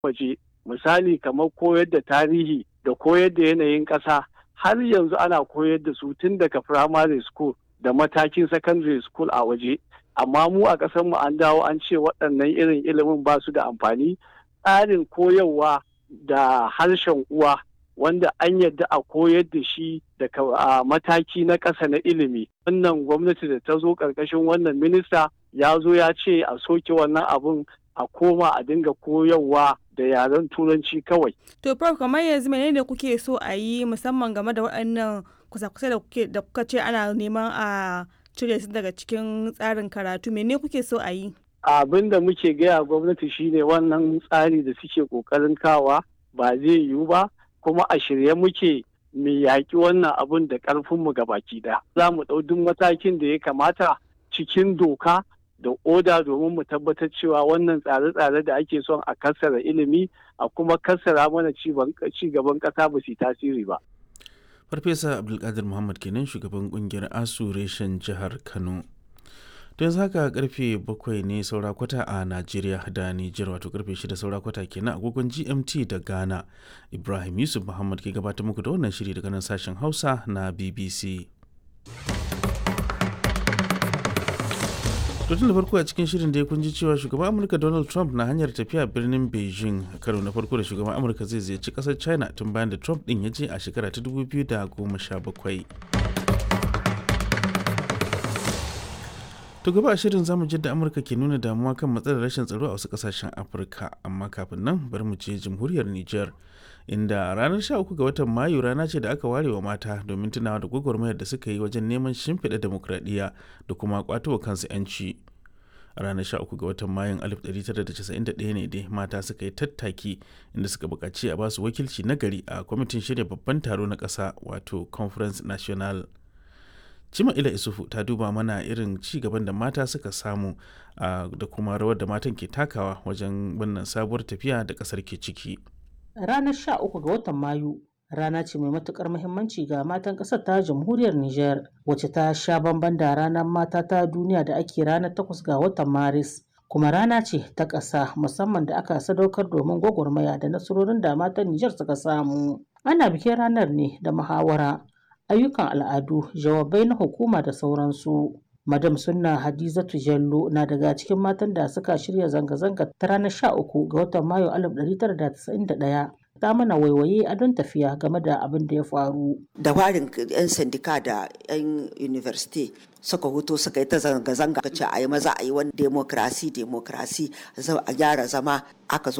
waje misali kamar koyar da tarihi da koyar da yanayin ƙasa har yanzu ana koyar da su tun daga primary school da matakin secondary school a waje amma mu a ƙasar mu an dawo an ce waɗannan irin ilimin ba su da amfani tsarin koyarwa da harshen uwa wanda an yadda a koyar da shi daga mataki na ƙasa na ilimi wannan gwamnati da ta zo ƙarƙashin wannan minista ya zo ya ce a soke wannan abun a koma a dinga koyarwa da yaren turanci kawai. To prof kamar yanzu menene kuke so a yi musamman game da waɗannan kusa-kusa da kuke da kuka ce ana neman a cire su daga cikin tsarin karatu mene kuke so a yi? Abin da muke gaya gwamnati shine wannan tsari da suke kokarin kawa ba zai yiwu ba kuma a shirye muke mu yaƙi wannan abun da ƙarfinmu ga baki ɗaya. Za mu ɗau duk matakin da ya kamata cikin doka da oda domin mu tabbatar cewa wannan tsare-tsare da ake son a kassara ilimi a kuma kassara mana ci gaban ƙasa ba su tasiri ba. Farfesa Abdulkadir Muhammad kenan shugaban kungiyar ASU reshen jihar Kano. To yanzu haka karfe bakwai ne saura kwata a Najeriya da Nijar wato karfe shida saura kwata kenan agogon GMT da Ghana. Ibrahim Yusuf Muhammad ke gabatar muku da wannan shiri daga nan sashen Hausa na BBC. tun da farko a cikin shirin da ya kunji cewa shugaban amurka donald trump na hanyar tafiya birnin beijing karo na farko da shugaban amurka zai ziyarci kasar china tun bayan da trump din ya je a shekara ta 2017 to gaba a shirin zamu da amurka ke nuna damuwa kan matsalar rashin tsaro a wasu kasashen afirka amma kafin nan bari mu je jamhuriyar niger inda ranar 13 ga watan mayu rana ce da aka ware wa mata domin tunawa da gwagwarmayar da suka yi wajen neman shimfiɗa demokradiyya da kuma kwatowa kansu 'yanci a ranar 13 ga watan mayun 1991 ne dai mata suka yi tattaki inda suka buƙaci a basu wakilci na gari a kwamitin shirya babban taro na ƙasa wato conference national cima ila isufu ta duba mana irin ci gaban da mata suka samu da kuma rawar da matan ke takawa wajen wannan sabuwar tafiya da ƙasar ke ciki Ranar 13 ga watan Mayu rana ce mai matukar muhimmanci ga matan ƙasar ta jamhuriyar Nijar wacce ta sha bamban da ranar mata ta duniya da ake ranar 8 ga watan Maris. Kuma rana ce ta ƙasa musamman da aka sadaukar domin gwagwarmaya da nasarorin da matan Nijar suka samu. Ana bikin ranar ne da muhawara, ayyukan al'adu, jawabai na hukuma da sauransu. Madam Sunna Hadizatu Jallo na daga cikin matan da suka shirya zanga-zanga ta ranar 13 ga watan Mayu 1991 ta mana waiwaye a don tafiya game da abin da ya faru. Da warin 'yan sandika da 'yan university suka huto suka yi ta zanga-zanga ce a yi maza a yi wani demokrasi demokrasi a gyara zama aka zo